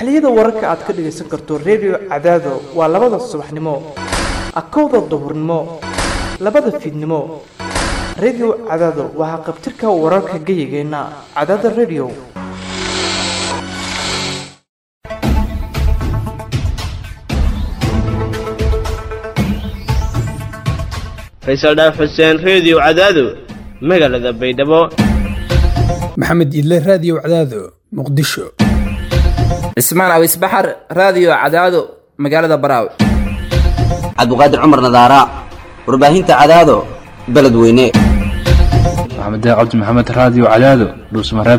xilliyada wararka aad ka dhagaysan karto redio cadaado waa labada subaxnimo akowda duhurnimo labada fiidnimo redio cadaado waa haqabtirka wararka geyigeenna cadaada redio faysal dhaaf xuseen reediyo cadaado magaalada baydhabo maxamed idle raadiyo cadaado muqdisho cismaan awis baxar raadiyo cadaado magaalada baraawe cabdiqaadir cumar nadaara warbaahinta cadaado beledweyne maxamed cabdi maxamed raadiyo cadaado dhuusmareeb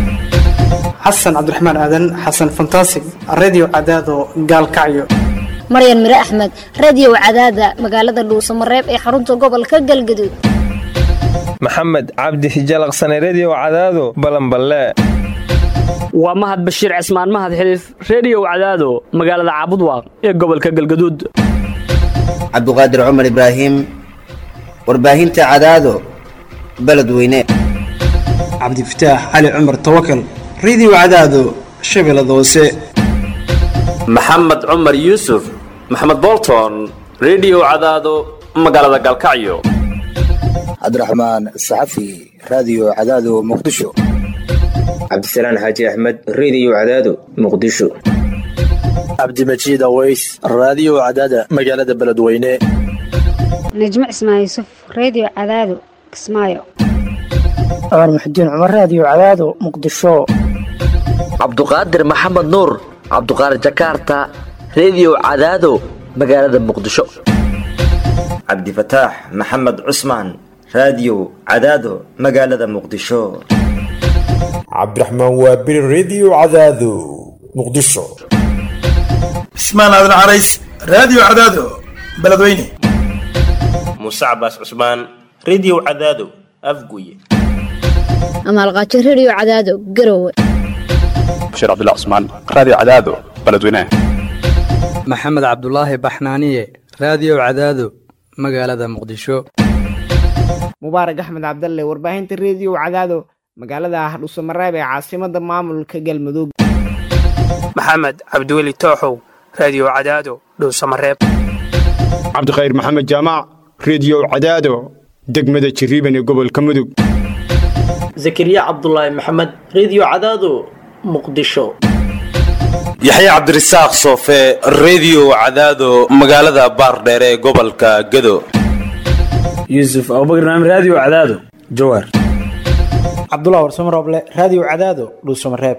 xasan cabdiraxmaan aadan xasan fantasig redio cadaado gaalkacyo maryan mire axmed radiyow cadaada magaalada dhuusamareeb ee xarunta gobolka galgaduud maxamed cabdi hijalaqsane rediyo cadaado balanballe waa mahad bashiir cismaan mahad xiliif rediyow cadaado magaalada caabudwaaq ee gobolka galgaduud cabdiqaadir cumar ibraahim warbaahinta cadaado beledweyne cabdifataax cali cumar tawakal redio cadaado shabeellada hoose maxamed cumar yuusuf maxamed bolton rediyo cadaado magaalada galkacyo cabdiraxmaan saxafi raadiyo cadaado muqdisho cabdisalaan xaaji axmed rediyo cadaado muqdisho cabdimajiid aweys raadiyo cadaada magaalada beledweyne najmo cismaan yuusuf rediyo cadaado kismaayo cumar muxudiin cumar raadiyo cadaado muqdisho cabduqaadir maxamed nuur cabduqaadir jakaarta rediyo cadaado magaalada muqdisho cabdifataax maxamed cusmaan raadiyo cadaado magaalada muqdisho cabdiraxmaan waabiri rediyo cadaado muqdisho cismaan aadan carays raadiyo cadaado beledweyne muuse cabaas cusmaan rediyo cadaado afguye amaalqaajo rediyo cadaado garowe bashir cabdullah cusmaan raadiyo cadaado beledweyne maxamed cabdulaahi baxnaaniye raadiyo cadaado magaalada muqdisho mubaarak axmed cabdalle warbaahinta rediyo cadaado magaalada hardhuusamareeb ee caasimada maamulka galmudug maxamed cabdiweli tooxow raadiyo cadaado dhuusamareeb cabdikhayr maxamed jaamac rediyo cadaado degmada jiriiban ee gobolka mudug zakariya cabdulaahi maxamed rediyo cadaado muqdisho yaxya cabdirasaaq soofe rediyo cadaado magaalada baardheer ee gobolka gado yuusuf abubakar naam raadiyo cadaado jawaar cabdullah warsamo rooble raadiyo cadaado dhuusamareeb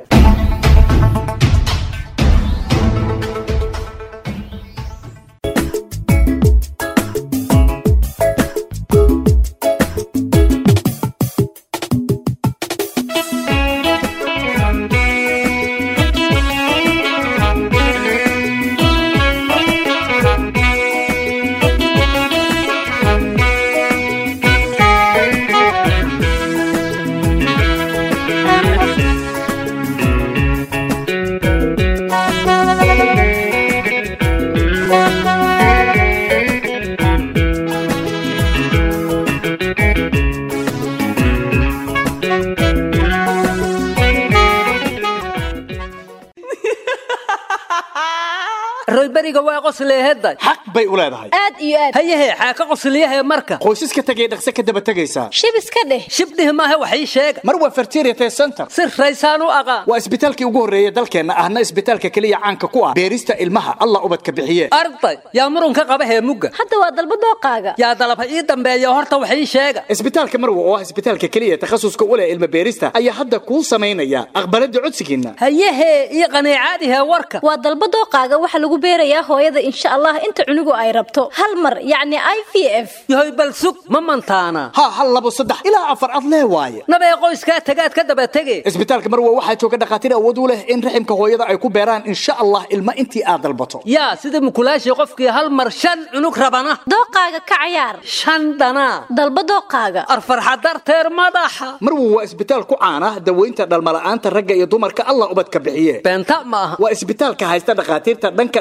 royberiga waa qosleeheday xaq bay u leedahay aad iyo aad hayahe xaaka qosliyahe marka qoysaska tegay dhaqse ka daba tegaysaa shib iska dheh shibdhih maahe wax ii sheega mar waa fertiriate center si raysaan u aqaan waa isbitaalkii ugu horreeya dalkeenna ahna isbitaalka keliya caanka ku ah beerista ilmaha allah ubadka bixiye arday yaa murunka qaba heemugga hadda waa dalba dooqaaga yaa dalaba ii dambeeya horta wax ii sheega isbitaalka marwa oo ah isbitaalka keliya takhasuska u leh ilma beerista ayaa hadda kuu samaynaya aqbalada codsigiinna hayahe ii qaniicaadihe warka waa dalba dooqaaga waxa lagu beerayaa hooyada insha allah inta cunugu ay rabto hal mar yacni i v f yahoy bal sug ma mantaana ha hal labo saddex ilaa afar ad lee waaye nabee qoyskaa tagaad ka daba tege isbitaalka marwa waxaa jooga dhakhaatiir awood u leh in raximka hooyada ay ku beeraan insha allah ilma intii aad dalbato yaa sida mukulaashii qofkii hal mar shan cunug rabana dooqaaga ka cayaar shan dhanaa dalba dooqaaga arfarxa darteer madaxa marwa waa isbitaal ku caana daweynta dhalmala'aanta ragga iyo dumarka allah ubadka bixiye beenta ma aha waa isbitaalka haysta dhakhaatiirta dhanka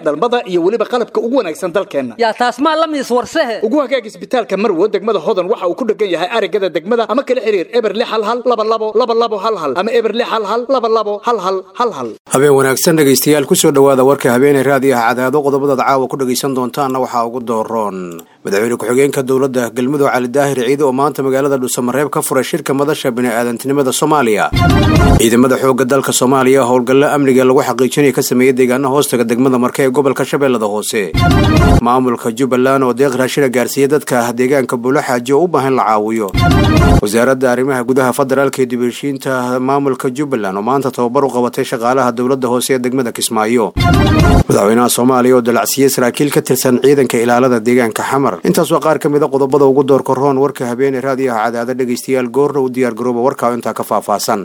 dhalmada iyo weliba qalabka ugu wanaagsan dalkeenna yaa taas maa la miis warsehe ugu hagaag isbitaalka marwo degmada hodan waxa uu ku dhegan yahay arigada degmada ama kala xiriir eber lix hal hal laba labo laba labo hal hal ama eber lix hal hal laba labo hal hal hal hal habeen wanaagsan dhegaystayaal kusoo dhowaada warka habeenay raadiyaha cadaado qodobadaad caawa ku dhegaysan doontaanna waxaa ugu dooroon madaxweyne ku-xigeenka dowladda galmudug cali daahir ciide oo maanta magaalada dhuusamareeb ka furay shirka madasha bini'aadantinimada soomaaliya ciidamada xoogga dalka soomaaliya howlgallo amniga lagu xaqiijinaya ka sameeyey deegaana hoostaga degmada marke ee gobolka shabeellada hoose maamulka jubbaland oo deeq raashina gaarsiiya dadka deegaanka buulaxaaji oo u baahan la caawiyo wasaaradda arrimaha gudaha federaalka ee dibheshiinta maamulka jubbaland oo maanta tababar u qabatay shaqaalaha dowladda hoose ee degmada kismaayo madaxweynaha soomaaliya oo dalacsiiyey saraakiil ka tirsan ciidanka ilaalada deegaanka xamar intaas waa qaar ka mid a qodobada ugu doorka roon warka habeene raadiyaha cadaada dhegaystayaal goorna u diyaar garooba warkaa intaa ka faahfaahsan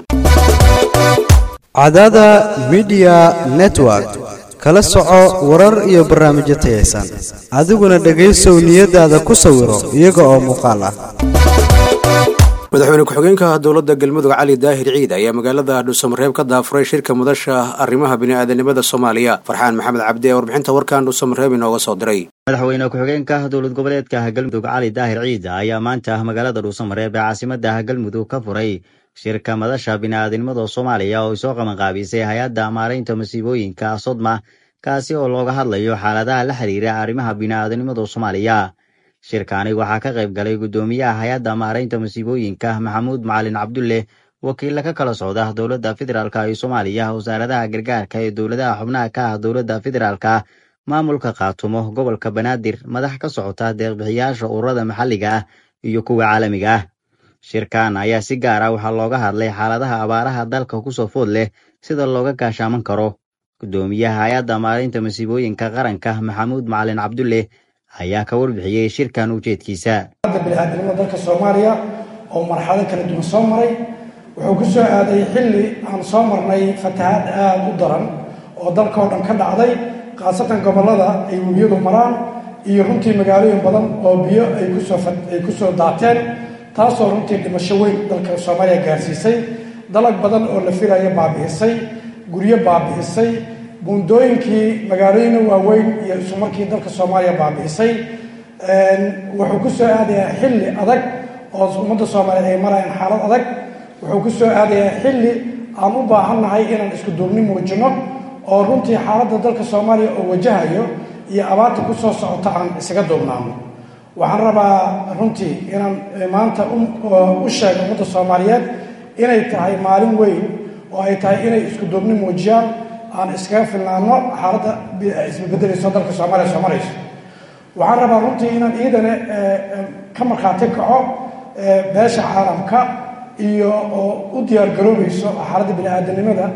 cadaada midiya network kala soco warar iyo barnaamijyo tayaysan adiguna dhegaysow niyadaada ku sawiro iyaga oo muuqaal ah madaxweyne ku-xigeenka dowladda galmudug cali daahir ciid ayaa magaalada dhuusamareeb ka daafuray shirka madasha arrimaha bini'aadanimada soomaaliya farxaan maxamed cabdi ee warbixinta warkan dhuusamareeb inooga soo diray madaxweyne ku-xigeenka dowlad goboleedka galmudug cali daahir ciid ayaa maanta magaalada dhuusamareeb ee caasimada galmudug ka furay shirka madasha bini'aadanimada soomaaliya oo ay soo qabanqaabisay hay-adda maaraynta masiibooyinka sodma kaasi oo looga hadlayo xaaladaha la xiriira arrimaha bini'aadanimada soomaaliya shirkaani waxaa ka qayb galay guddoomiyaha hay-adda maaraynta masiibooyinka maxamuud macalin cabdulle wakiilla ka kala socda dowladda federaalk ee soomaaliya wasaaradaha gargaarka ee dowladaha xubnaha ka ah dowladda federaalka maamulka khaatumo gobolka banaadir madax ka socota deeqbixiyaasha ururada maxalliga ah iyo kuwa caalamiga ah shirkan ayaa si gaar ah waxaa looga hadlay xaaladaha abaaraha dalka kusoo food leh sida looga gaashaaman karo guddoomiyaha hay-adda maaraynta masiibooyinka qaranka maxamuud macalin cabdulle ayaa ka warbixiyey shirkan ujeedkiisa biniaadamada dalka soomaaliya oo marxalado kala duwan soo maray wuxuu ku soo aaday xilli aan soo marnay fatahaad aada u daran oo dalka oo dhan ka dhacday khaasatan gobollada ay webiyadu maraan iyo runtii magaalooyin badan oo biyo ay kusooay kusoo daateen taasoo runtii dhimasho weyn dalka soomaaliya gaarsiisay dalag badan oo la filaya baabi'isay guryo baabi'isay buundooyinkii magaalooyina waaweyn iyo isu markii dalka soomaaliya baabi'isay wuxuu ku soo aadayaa xilli adag oo ummadda soomaaliyeed ay marayaan xaalad adag wuxuu ku soo aadayaa xilli aan u baahannahay inaan isku duubni muujino oo runtii xaaladda dalka soomaaliya oo wajahayo iyo abaarta ku soo socota aan isaga duubnaano waxaan rabaa runtii inaan maanta u sheego ummadda soomaaliyeed inay tahay maalin weyn oo ay tahay inay isku duubni muujiyaan aan iskaga filnaano xaaladda isbebedelayso dalka soomaaliya soo marayso waxaan rabaa runtii inaan iidane ka markhaati kaco beesha caalamka iyo oo u diyaar garoobayso xaaladda bini-aadanimada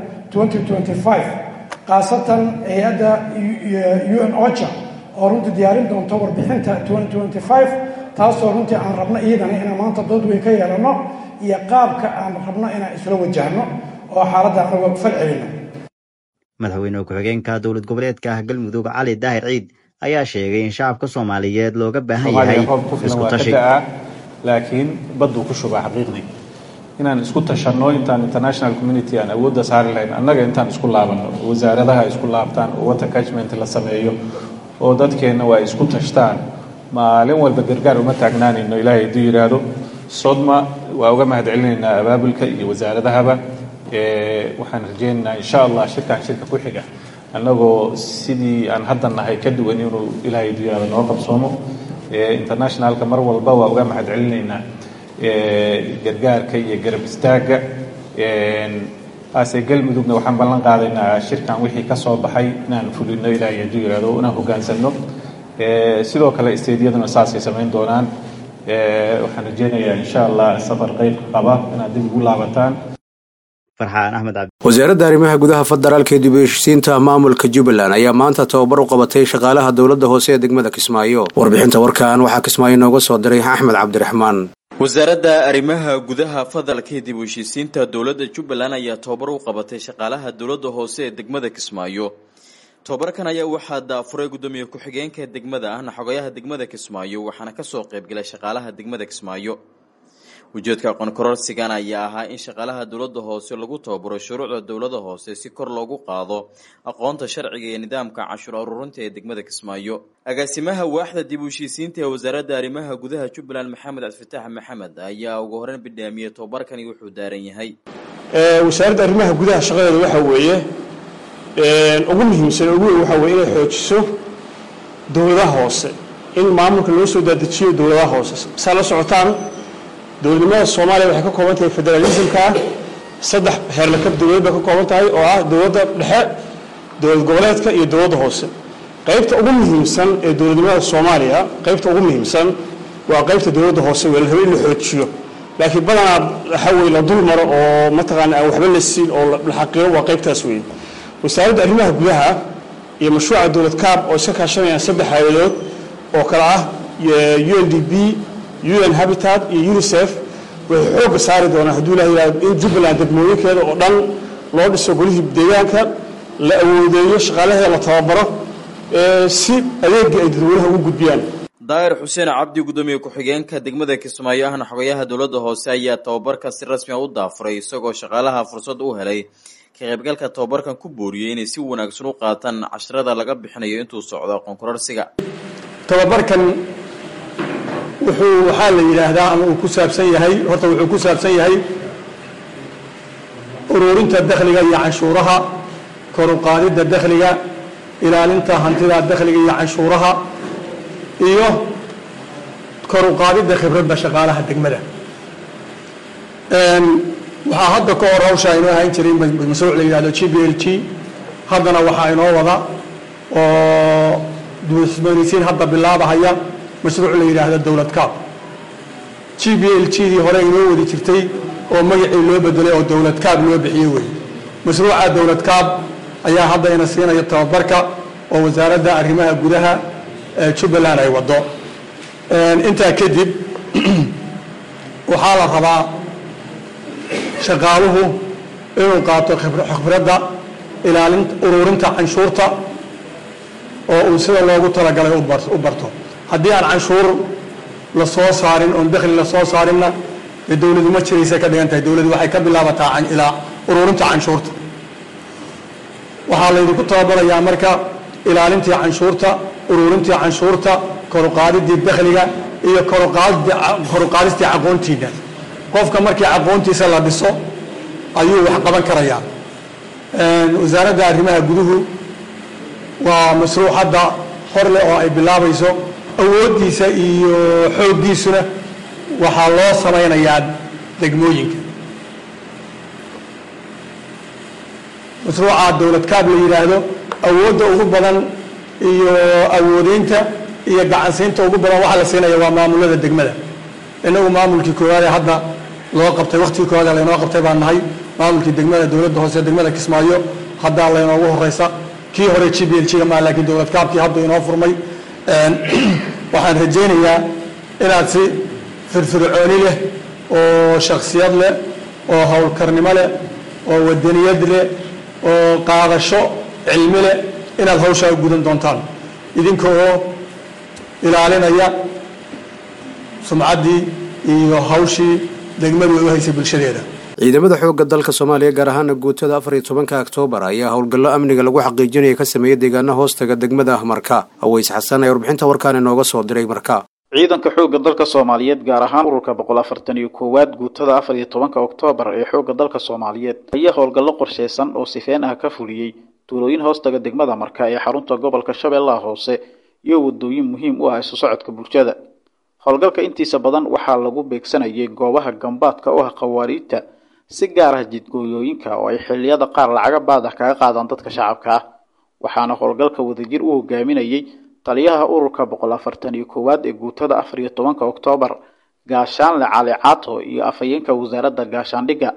khaasatan hay-adda u n ocha oo runtii diyaarin doonto warbixinta taasoo runtii aan rabno iidane inaan maanta dood weyn ka yeelano iyo qaabka aan rabno inaan isla wajahno oo xaaladda anaga fal celino madaxweyne ku-xigeenka dowlad goboleedka galmudug cali daahir ciid ayaa sheegay in shacabka soomaaliyeed looga baahan yahay isku tashi laakiin badduu ku shubaa xaqiiqdii inaan isku tashanno intaan international community aan awoodda saari lahayn annaga intaan isku laabanno wasaaradaha isku laabtaan oo water catchment la sameeyo oo dadkeenna waa isku tashtaan maalin walba gargaar uma taagnaanayno ilaahay hadduu yidhaahdo sodma waa uga mahad celinaynaa abaabulka iyo wasaaradahaba waxaan rajaynaynaa insha allah shirkan shirka ku xiga annagoo sidii aan hadda nahay ka duwan inuu ilaahay duyaada noo qabsoomo internationalka mar walba waa uga mahad celinaynaa gargaarka iyo garab istaagga ase galmudugna waxaan ballan qaadaynaa shirkan wixii ka soo baxay inaan fulino ilaahay hadduu yihahdo inaan hoggaansanno sidoo kale isteedyaduna saasay samayn doonaan waxaan rajaynayaa insha allah safar qeybka qaba inaad dib ugu laabataan farxaan axmed cabdi wasaaradda arrimaha gudaha federaalka ee dib u heshiisiinta maamulka jubbaland ayaa maanta tababar u qabatay shaqaalaha dowladda hoose ee degmada kismaayo warbixinta warkan waxaa kismaayo nooga soo diray axmed cabdiraxmaan wasaaradda arrimaha gudaha federaalka ee dib u heshiisiinta dowladda jubbaland ayaa tababar u qabatay shaqaalaha dowladda hoose ee degmada kismaayo tobabarkan ayaa waxaa daafuray guddoomiye ku-xigeenka degmada ahna xogayaha degmada kismaayo waxaana kasoo qaybgalay shaqaalaha degmada kismaayo ujeedka aqoon kororsigan ayaa ahaa in shaqaalaha dowladda hoose lagu tababaro shuruucda dowladda hoose si kor loogu qaado aqoonta sharciga iyo nidaamka canshuur aruurinta ee degmada kismaayo agaasimaha waaxda dib u heshiisiinta ee wasaaradda arrimaha gudaha jubbaland maxamed cabdifatax maxamed ayaa ugu horeyn bidhaamiyey tobabarkani wuxuu daaran yahay wasaaradda arrimaha gudaha shaqadeeda waxaa weeye ugu muhiimsan ugu weyn waxaa weye inay xoojiso dowladaha hoose in maamulka loo soo daadejiyo dowladaha hoose saa la socotaan dowladnimada soomaaliya waxay ka kooban tahay federalismka ah saddex heerlakab dowladeed bay ka kooban tahay oo ah dowladda dhexe dowlad goboleedka iyo dowladda hoose qaybta ugu muhiimsan ee dowladnimada soomaaliya qaybta ugu muhiimsan waa qaybta dowladda hoose wee la rabo in la xoojiyo laakiin badanaa waxa weye la dul maro oo mataqaana aan waxba la siin oo la xaqiiqo waa qaybtaas weeye wasaaradda arrimaha gudaha iyo mashruuca dowlad kaab oo iska kaashanayaan saddex hayladood oo kale ah u n d b un habitat iyo unicef waxay xoogga saari doonaan hadduu ilaha yihahdo in jubbaland degmooyinkeeda oo dhan loo dhiso golihii deegaanka la awoodeeyo shaqaalaheeda la tababaro si adeegga ay dadweynaha ugu gudbiyaan daahir xuseen cabdi gudoomiye ku-xigeenka degmada kismaayo ahna xogayaha dowladda hoose ayaa tababarka si rasmi a u daafuray isagoo shaqaalaha fursad u helay ka qaybgalka tababarkan ku booriyey inay si wanaagsan u qaataan casharada laga bixinayo intuu socdo aqoon kororsiga tababarkan wuxuu waxaa la yidhaahdaa ama uu ku saabsan yahay horta wuxuu ku saabsan yahay ururinta dakhliga iyo canshuuraha kor u qaadidda dakhliga ilaalinta hantida dakhliga iyo canshuuraha iyo kor u qaadidda khibradda shaqaalaha degmada waxaa hadda ka hor hawshaa inoo ahaan jiray mashruuc la yidhahdo g b l g haddana waxaa inoo wada oo duusmanisiin hadda bilaabahaya mashruuc la yidhaahdo dowlad kaab g b l g dii hore inoo wadi jirtay oo magacii loo bedelay oo dowlad kaab loo bixiyey wey mashruuca dowlad kaab ayaa hadda ina siinaya tababarka oo wasaaradda arrimaha gudaha ee jubbaland ay wado intaa kadib waxaa la rabaa shaqaaluhu inuu qaato khibradda ilaalin ururinta canshuurta oo uu sida loogu talagalay u barto haddii aan canshuur la soo saarin oon dakhli la soo saarinna dee dowladu ma jiraysa ka dhigan tahay dowladu waxay ka bilaabataa ilaa ururinta canshuurta waxaa laydinku tababarayaa marka ilaalintii canshuurta ururintii canshuurta koruqaadidii dakhliga iyo koruqaadistii aqoontiina qofka markii aqoontiisa la dhiso ayuu wax qaban karayaa wasaaradda arrimaha guduhu waa mashruuc hadda hor leh oo ay bilaabayso awooddiisa iyo xooggiisuna waxaa loo samaynayaa degmooyinka mashruuca dowlad kaab la yidhaahdo awoodda ugu badan iyo awoodeynta iyo gacansiinta ugu badan waxaa la siinaya waa maamulada degmada inagu maamulkii koowaad ee hadda loo qabtay waktigii koowaad ee laynoo qabtay baan nahay maamulkii degmada dowladda hoose degmada kismaayo haddaa laynoogu horeysa kii hore g b l g ma laakiin dowlad kaabkii hadda inoo furmay waxaan rajaynayaa inaad si firfircooni leh oo shaksiyad leh oo howlkarnimo leh oo wadaniyad leh oo qaadasho cilmi leh inaad hawshaa u gudan doontaan idinka oo ilaalinaya sumcaddii iyo hawshii degmadu ay u haysay bulshadeeda ciidamada xoogga dalka soomaaliya gaar ahaana guutada afar iyo tobanka oktoobar ayaa howlgallo amniga lagu xaqiijinaya ka sameeyey deegaana hoostaga degmada marka aweys xasan ee warbixinta warkaan inooga soo diray marka ciidanka xoogga dalka soomaaliyeed gaar ahaan ururka boqol afartan iyo koowaad guutada afar iyo tobanka oktoobar ee xoogga dalka soomaaliyeed ayaa howlgallo qorsheysan oo sifeen ah ka fuliyey tuulooyin hoostaga degmada marka ee xarunta gobolka shabeellaha hoose iyo wadooyin muhiim u ah isu socodka bulshada howlgalka intiisa badan waxaa lagu beegsanayay goobaha gambaadka u ah khawaariijta si gaar ah jidgooyooyinka oo ay xilliyada qaar lacaga baad ah kaga qaadaan dadka shacabka ah waxaana howlgalka wadajir u hogaaminayay taliyaha ururka boqol afartan iyo koowaad ee guutada afar iyo tobanka oktoobar gaashaanle cali caato iyo afhayeenka wasaaradda gaashaandhigga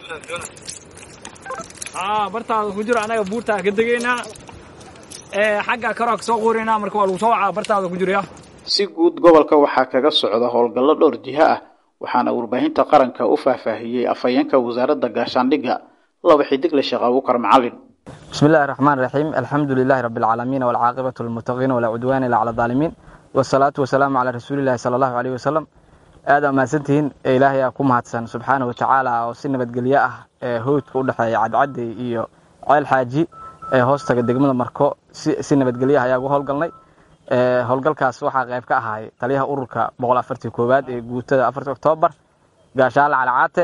bartaada ku jiro anaga buurtaa ka degaynaa xagga karoa ka soo quurinaa marka waa lagu soo wacaa bartaada ku jiraya si guud gobolka waxaa kaga socda howlgallo dhowr jiho ah waxaana warbaahinta qaranka u faahfaahiyey afhayeenka wasaaradda gaashaandhigga laba xidigle sheekh abuukar macalin بسم الله الرحمن الرحيم الحمد لله رب العالمين والعاقبة للمتقين ولا عدوان إلا على الظالمين والصلاة والسلام على رسول الله صلى الله عليه وسلم aada mahadsantihiin ilaahay aa ku mahadsan subxaana wa tacaala oo si nabadgelyo ah ee howdka u dhexeeya cadcadey iyo ceel xaaji ee hoostaga degmada marko si nabadgelyo ah ayaa uga howlgalnay howlgalkaas waxaa qayb ka ahaay taliyaha ururka boqol afartii koowaad ee guutada afartii oktoobar gaashaale calacaate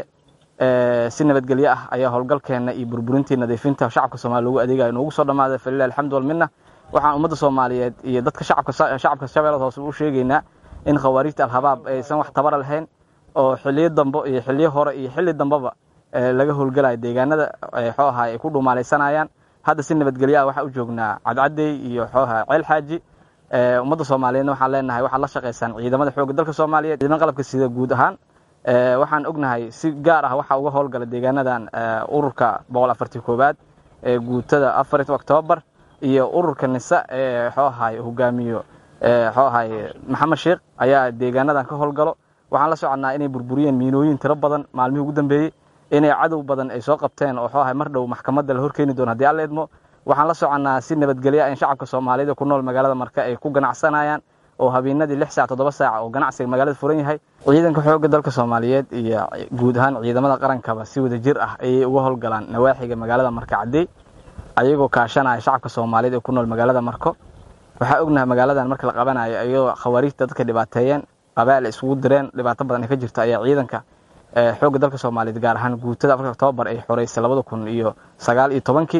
si nabadgelyo ah ayaa howlgalkeena iyo burburintii nadiifinta shacabka soomaliya loogu adeegayo noogu soo dhammaaday falilah alxamdu walminna waxaan ummadda soomaaliyeed iyo dadka shacabka shabeellada hoose u sheegaynaa in khawaarijta alhabaab aysan wax tabara lahayn oo xiliyo dambo iyo xiliyo hore iyo xilli dambeba laga howlgalayo deegaanada xoo ahay ay ku dhumaalaysanayaan hadda si nabadgelyo ah waxaan u joognaa cadcadey iyo xoo ahay ceel xaaji ummadda soomaaliyeedna waxaan leenahay waxaad la shaqaysaan ciidamada xoogga dalka soomaaliyeed ciidamada qalabka sida guud ahaan waxaan ognahay si gaar ah waxaa uga howlgala deegaanadan ururka boqol afartii koowaad ee guutada afarit oktoobar iyo ururka nisa ee xoo ahay hogaamiyo xoo ahay maxamed sheekh ayaa deegaanadan ka howlgalo waxaan la soconnaa inay burburiyeen miinooyin tiro badan maalmihii ugu dambeeyey inay cadow badan ay soo qabteen oo xoo ahay mar dhow maxkamadda la horkeeni doono haddii alla idmo waxaan la soconnaa si nabadgelya in shacabka soomaaliyeed ee ku nool magaalada marka ay ku ganacsanayaan oo habeenadii lix saac toddoba saac oo ganacsiga magaalada furan yahay ciidanka xoogga dalka soomaaliyeed iyo guud ahaan ciidamada qarankaba si wada jir ah ayay uga howlgalaan nawaaxiga magaalada marka caddey ayagoo kaashanaya shacabka soomaaliyeed ee ku nool magaalada marko waxaa ognahay magaaladan marka la qabanayo ayagoo khawaariijta dadka dhibaateeyeen qabaal isugu direen dhibaato badan ay ka jirto ayaa ciidanka xoogga dalka soomaaliyeed gaar ahaan guutada afarka oktoobar ay xoreysay labada kun iyo sagaal iyo tobankii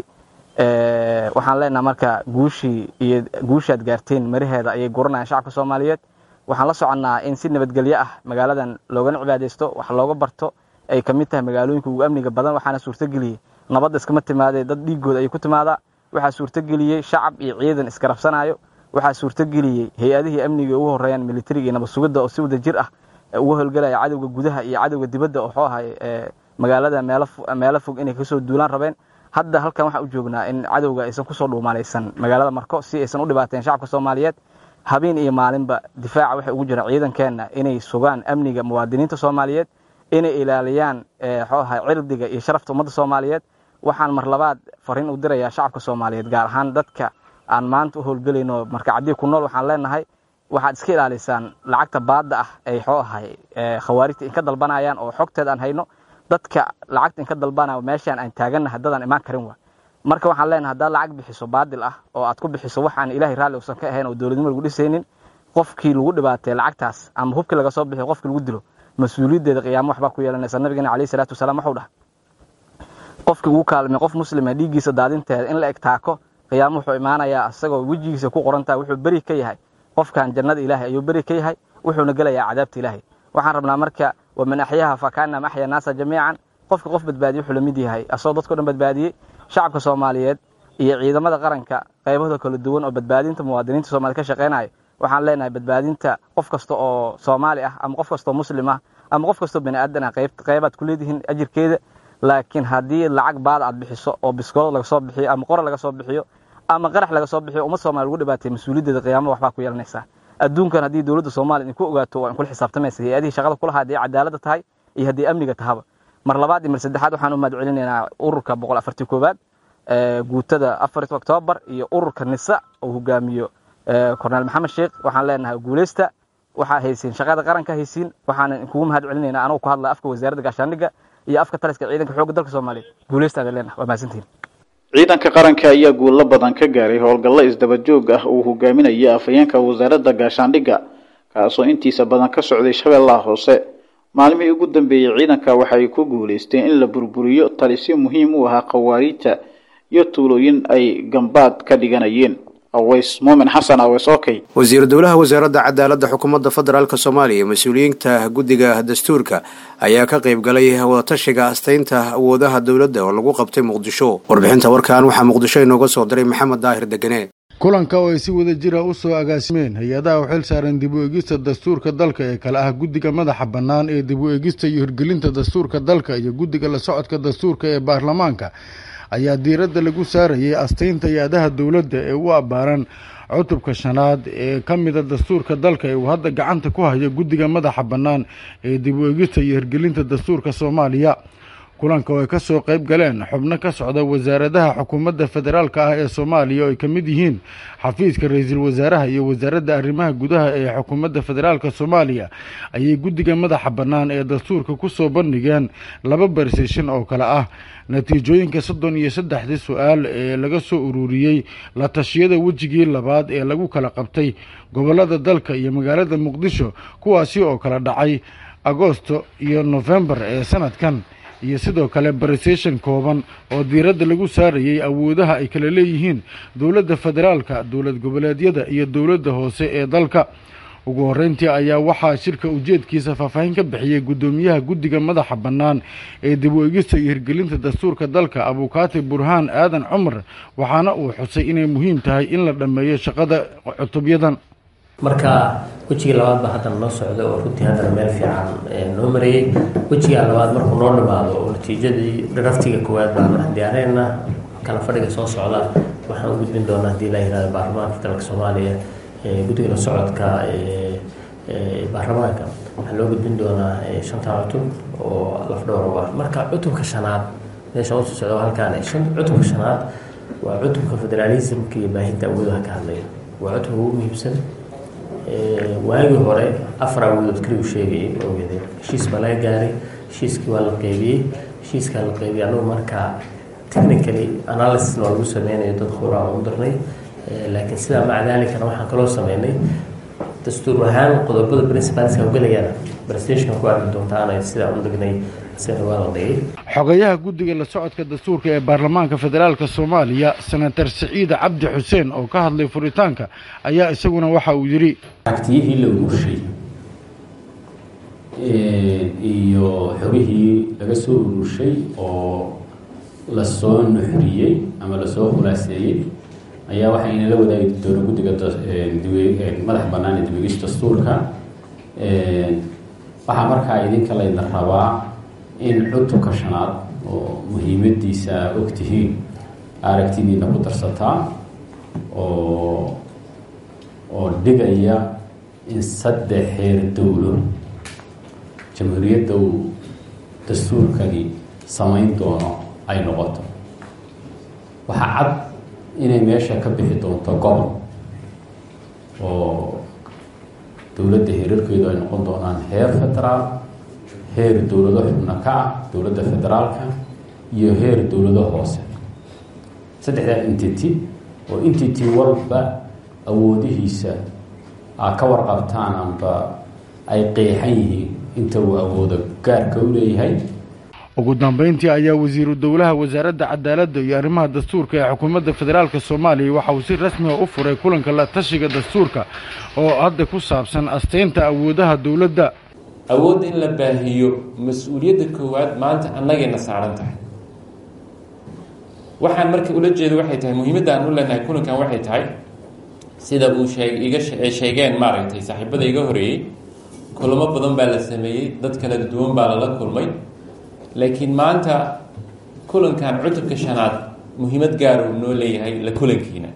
waxaan leenaha marka guushii iyo guushaad gaarteen maraheeda ayay guranayaan shacabka soomaaliyeed waxaan la soconnaa in si nabadgelyo ah magaaladan loogana cibaadaysto wax looga barto ay ka mid tahay magaalooyinka ugu amniga badan waxaana suurtageliyey nabadda iskama timaadee dad dhiigooda ayay ku timaadaa waxaa suurtageliyey shacab iyo ciidan iskarabsanayo waxaa suurtageliyey hay-adihii amniga ugu horeeyaan militariga iyo nabad sugidda oo si wada jir ah uga howlgalaya cadowga gudaha iyo cadowga dibadda oo xoo ahay magaalada meelo fog inay kasoo duulaan rabeen hadda halkan waxaan u joognaa in cadowga aysan kusoo dhuumalaysan magaalada marko si aysan u dhibaateen shacabka soomaaliyeed habeen iyo maalinba difaaca waxay ugu jiraan ciidankeenna inay sugaan amniga muwaadiniinta soomaaliyeed inay ilaaliyaan xoo ahay cirdiga iyo sharafta ummadda soomaaliyeed waxaan mar labaad fariin u dirayaa shacabka soomaaliyeed gaar ahaan dadka aan maanta u howlgelayno markacadii ku nool waxaan leenahay waxaad iska ilaalisaan lacagta baadda ah ay xoo ahay khawaarijta inka dalbanayaan oo xogteed aan hayno dadka lacagta inka dalbanayo meeshaan aan taagannahay dadaan imaan karin waa marka waxaan leenahay haddaad lacag bixiso baadil ah oo aad ku bixiso waxaan ilaahay raalli uusan ka ahayn oo dowladnimo lagu dhisaynin qofkii lagu dhibaatay lacagtaas ama hubkii laga soo bixiyo qofkii lagu dilo mas-uuliyaddeeda qiyaamo waxbaa ku yeelanaysa nabigeena calayhi salaatu wasalaam wuxuu dhahay qofkii ugu kaalmay qof muslima dhiiggiisa daadinteeda in la eg taako qiyaamo wuxuu imaanayaa isagoo wejigiisa ku qorantaha wuxuu beri ka yahay qofkan jannada ilaahay ayuu beri ka yahay wuxuuna gelayaa cadaabta ilaahay waxaan rabnaa marka waman axyaha fakaanama axya naasa jamiican qofka qof badbaadiye wuxuu la mid yahay asagoo dadkao dhan badbaadiyey shacabka soomaaliyeed iyo ciidamada qaranka qaybahooda kala duwan oo badbaadinta muwaadiniinta soomaliya ka shaqeynayo waxaan leenahay badbaadinta qof kasta oo soomaali ah ama qof kastoo muslim ah ama qof kastoo bani aadan ah qaybaad ku leedihiin ajirkeeda laakiin haddii lacag baada aad bixiso oo biskoolad laga soo bixiyo ama qora laga soo bixiyo ama qarax laga soo bixiyo ummad soomaliya lagu dhibaatay mas-uuliyaddeeda qiyaamada waxbaa ku yeelanaysaa adduunkan haddii dowladda soomaaliya idinku ogaato waa in kula xisaabtamaysa hay-adihii shaqada kulahaa haddii cadaaladda tahay iyo haddii amniga tahaba mar labaad iyo mar saddexaad waxaan u mahad celinaynaa ururka boqol afartii koowaad guutada afarit oktoobar iyo ururka nisa oo hogaamiyo korneel maxamed sheekh waxaan leenahay guuleysta waxaa haysiin shaqada qaranka haysiin waxaan kugu mahad celinaynaa anuu ku hadlaya afka wasaaradda gaashaandhigga iyo afka taliska ciidanka xoogga dalka soomaaliya guuleystaada leenahay waa mahadsantihin ciidanka qaranka ayaa guulo badan ka gaaray howlgallo isdaba joog ah uu hogaaminaya afhayeenka wasaaradda gaashaandhigga kaasoo intiisa badan ka socday shabeellaha hoose maalmihii ugu dambeeyey ciidanka waxay ku guulaysteen in la burburiyo talisyo muhiim u ahaa khawaariijta iyo tuulooyin ay gambaad ka dhiganayeen aways muumin xasan aways okey wasiiru dowlaha wasaaradda cadaaladda xukuumadda federaalk soomaaliya iyo mas-uuliyiinta guddiga dastuurka ayaa ka qayb galay wadatashiga astaynta awoodaha dowladda oo lagu qabtay muqdisho warbixinta warkan waxaa muqdisho inooga soo diray maxamed daahir degene kulanka oo ay si wada jira u soo agaasimeen hay-adaha u xil saaran dib u eegista dastuurka dalka ee kale ah guddiga madaxa bannaan ee dib u eegista iyo hirgelinta dastuurka dalka iyo guddiga la socodka dastuurka ee baarlamaanka ayaa diiradda lagu saarayay astaynta hay-adaha dowladda ee u abbaaran cutubka shanaad ee ka mida dastuurka dalka ee uu hadda gacanta ku hayo guddiga madaxa bannaan ee dib u eegista iyo hirgelinta dastuurka soomaaliya kulanka oo ay ka soo qayb galeen xubno ka socda wasaaradaha xukuumadda federaalka ah ee soomaaliya oo ay ka mid yihiin xafiiska ra-iisul wasaaraha iyo wasaaradda arrimaha gudaha ee xukuumadda federaalka soomaaliya ayay guddiga madaxa bannaan ee dastuurka ku soo bandhigeen laba barseshan oo kale ah natiijooyinka soddon iyo saddexdii su-aal ee laga soo ururiyey la tashiyada wejigii labaad ee lagu kala qabtay gobollada dalka iyo magaalada muqdisho kuwaasi oo kala dhacay agosto iyo nofembar ee sanadkan iyo sidoo kale bariseshan kooban oo diiradda lagu saarayay awoodaha ay kala leeyihiin dowladda federaalka dowlad goboleedyada iyo dowladda hoose ee dalka ugu horreyntii ayaa waxaa shirka ujeedkiisa faahfaahin ka bixiyey guddoomiyaha guddiga madaxa bannaan ee dib u egista iyo hirgelinta dastuurka dalka abukaati burhaan aadan cumar waxaana uu xusay inay muhiim tahay in la dhammeeyo shaqada cutubyadan marka wejigii labaad baa haddana noo socda oo runtii haddana meel fiican noo marayey wejiga labaad markuu noo dhimaado oo natiijadii draftiga koowaad baan diyaareyna kala fadhiga soo socda waxaan u gudbin doonaa haddii la yihahdo baarlamaanka federaalka soomaaliya guddiga la socodka baarlamaanka waxaa loo gudbin doonaa shanta cutub oo lafdhowr u ah marka cutubka shanaad meesha usoo socda halkaan cutubka shanaad waa cutubka federaalismka iyo baahinta awoodaha ka hadlaya waa cutubka ugu muhiimsan waagii hore afar awoodood kaliyu sheegayay ogeedeen heshiis baa laga gaaray heshiiskii waa la qeybiyey heshiiskaa la qeybiyay anagu markaa technically analysis waa lagu sameynayo dad khura aan u dirnay laakiin sidaa maca daalikana waxaan kaloo sameynay dastuur ahaan qodobada principalska ugelayaan presentation ku arki doontaana sidaa u dhignay isagana waa la dhigay xogayaha guddiga la socodka dastuurka ee baarlamaanka federaalka soomaaliya senator siciide cabdi xuseen oo ka hadlay furitaanka ayaa isaguna waxa uu yidhi aragtiyihii la ururshay iyo xogihii laga soo ururshay oo lasoo nuxriyey ama lasoo khulaaseeyey ayaa waxaa inala wadaagi doona guddiga madaxa bannaan ee dibegis dastuurka waxaa markaa idinka laydna rabaa in cutubka shanaad oo muhiimadiisa aa ogtihiin aragtidiina ku darsataa oo oo dhigaya in saddex heer dowlo jamhuuriyadda uu dastuurkani samayn doono ay noqoto waxaa cad inay meesha ka bixi doonto gobol oo dowladda heerarkeedu ay noqon doonaan heer federaal heer dowlado xubno ka ah dowladda federaalka iyo heer dowlado hoose saddexdaa entity oo entity walba awoodihiisa aa ka warqabtaan amba ay qeexan yihiin inta uu awoodo gaarka u leeyahay ugu dambeyntii ayaa wasiiru dowlaha wasaaradda cadaaladda iyo arrimaha dastuurka ee xukuumadda federaalka soomaaliya waxa uu si rasmiga u furay kulanka la tashiga dastuurka oo hadda ku saabsan asteynta awoodaha dowladda awoodda in la baahiyo mas-uuliyadda koowaad maanta annagayna saaran tahay waxaan marka ula jeedo waxay tahay muhiimadda aan u leenahay kulankan waxay tahay sida uu sheeg iga sheegeen maaragtay saaxiibada iga horeeyey kulamo badan baa la sameeyey dad kala duwan baa lala kulmay laakiin maanta kulankan cutubka shanaad muhiimad gaar uu noo leeyahay la kulankiina